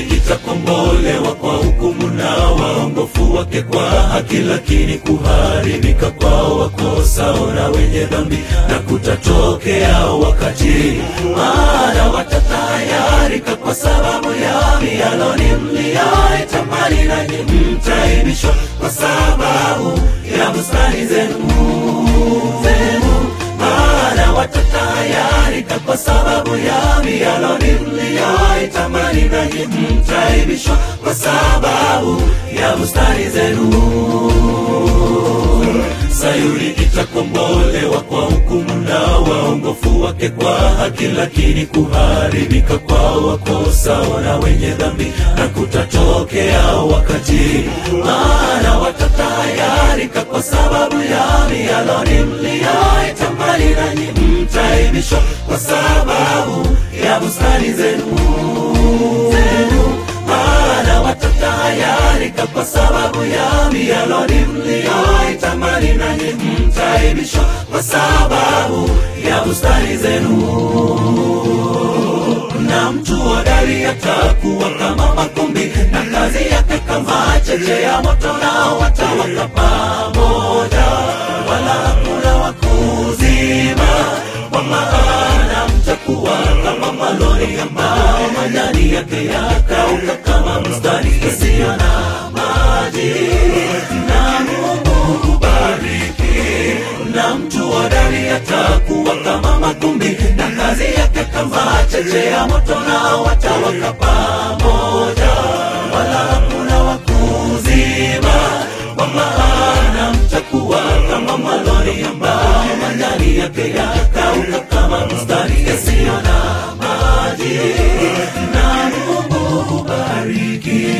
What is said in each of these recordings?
itakombolewa kwa hukumu na waongofu wake kwa haki, lakini kuharibika kwao wakosao na wenye dhambi na kutatokea wakati, maana watatayarika kwa sababu ya mialoni mliyoitamani, nanyi mtaibishwa kwa sababu ya bustani zenu zenu maana watatayarika kwa sababu ya mialoni mliyoitamani, nanyi mtaibishwa kwa sababu ya bustani zenu. Sayuni itakombolewa kwa hukumu na waongofu wake kwa haki, lakini kuharibika kwa wakosao na wenye dhambi na kutatokea wakati, maana watatayarika kwa sababu ya mialoni mliyoitamani, nanyi mtaibishwa kwa sababu ya bustani zenu zenu maana watatayarika kwa sababu ya mialoni mliyoitamani, nanyi mtaibishwa kwa sababu ya bustani zenu. Na mtu hodari atakuwa kama makumbi, na kazi yake kama cheche ya moto, nao watawaka pamoja, wala hakuna wa kuzima, kwa maana mtakuwa kama malori ambao majani yake yakauka kama bustani isiyo na maji. Na Mungu hubariki, na mtu hodari atakuwa kama makumbi, na kazi yake kama cheche ya moto, nao watawaka pamoja, wala hakuna wa kuzima, kwa maana mtakuwa kama malori ambao majani yake yakauka kama bustani isiyo na maji. Na Mungu hubariki.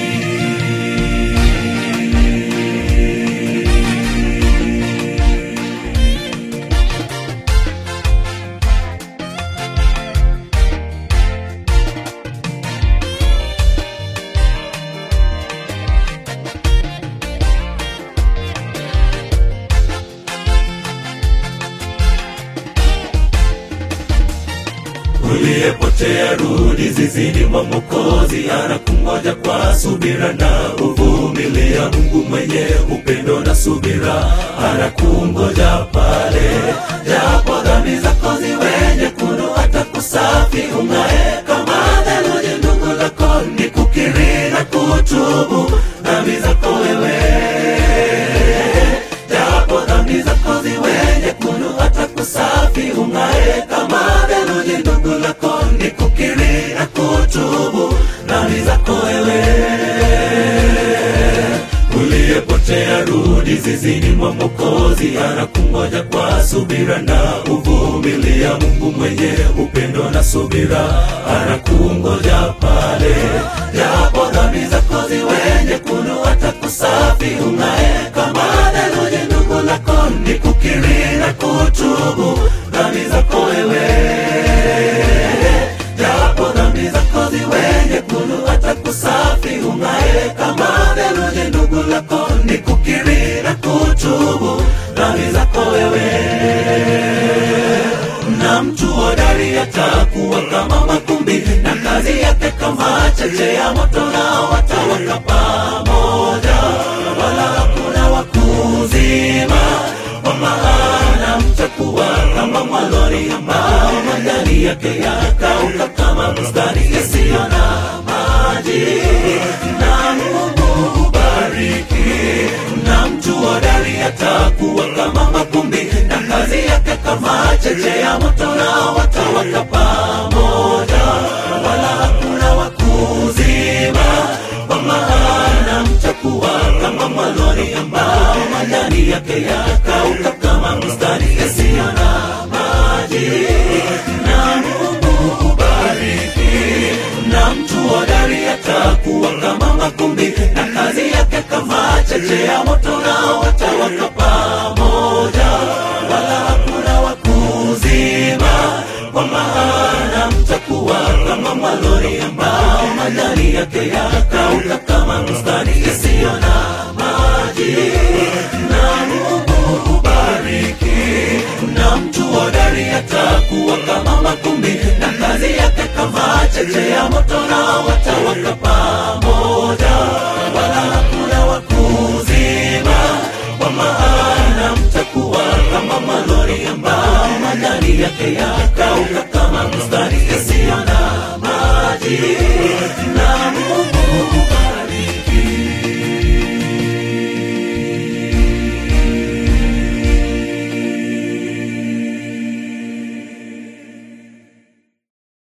Uliyepotea rudi zizini mwa Mwokozi, anakungoja kwa subira na uvumilia. Mungu mwenye upendo na subira anakungoja pale, japo dhambi zako ziwe nyekundu, hata kusafi ung'ae kama theluji. Ndugu zako ni kukiri na kutubu dhambi zako wewe japo dhambi zako ziwe nyekundu, hata kusafi ung'ae kama theluji. Ndugu lako ni kukiri na kutubu dhambi zako wewe. Uliyepotea rudi zizini mwa Mwokozi, anakungoja kwa subira na uvumilia. Mungu mwenye upendo na subira anakungoja pale, japo dhambi zako ziwe nyekundu, hata kusafi ung'ae kama theluji. Ndugu lako ni kukiri na kutubu dhambi zako wewe japo dhambi zako ziwe nyekundu, hata kusafi ung'ae kama theluji. Ndugu lako ni kukiri na kutubu dhambi zako wewe. Na mtu hodari atakuwa kama makumbi, na kazi yake kama cheche ya moto, nao watawaka pamoja, wala hakuna wa kuzima, kwa maana mtakuwa kama mwalori ambao majani yake yakauka kama bustani isiyo na maji. Na Mungu hubariki, na mtu hodari atakuwa kama makumbi, na kazi yake kama cheche ya moto, nao watawaka pamoja, wala hakuna wa kuzima, kwa maana mtakuwa kama mwalori ambao majani yake yakauka kama bustani isiyo na maji. Na Mungu hubariki, na mtu hodari atakuwa kama makumbi, na kazi yake kama cheche ya moto, nao watawaka pamoja, wala hakuna wa kuzima, kwa maana mtakuwa kama mwalori ambao majani yake yakauka kama bustani isiyo na maji. Na Mungu hubariki, na mtu hodari atakuwa kama makumbi, na kazi yake kama cheche ya moto, nao watawaka pamoja majani yake yakauka kama bustani isiyo na maji na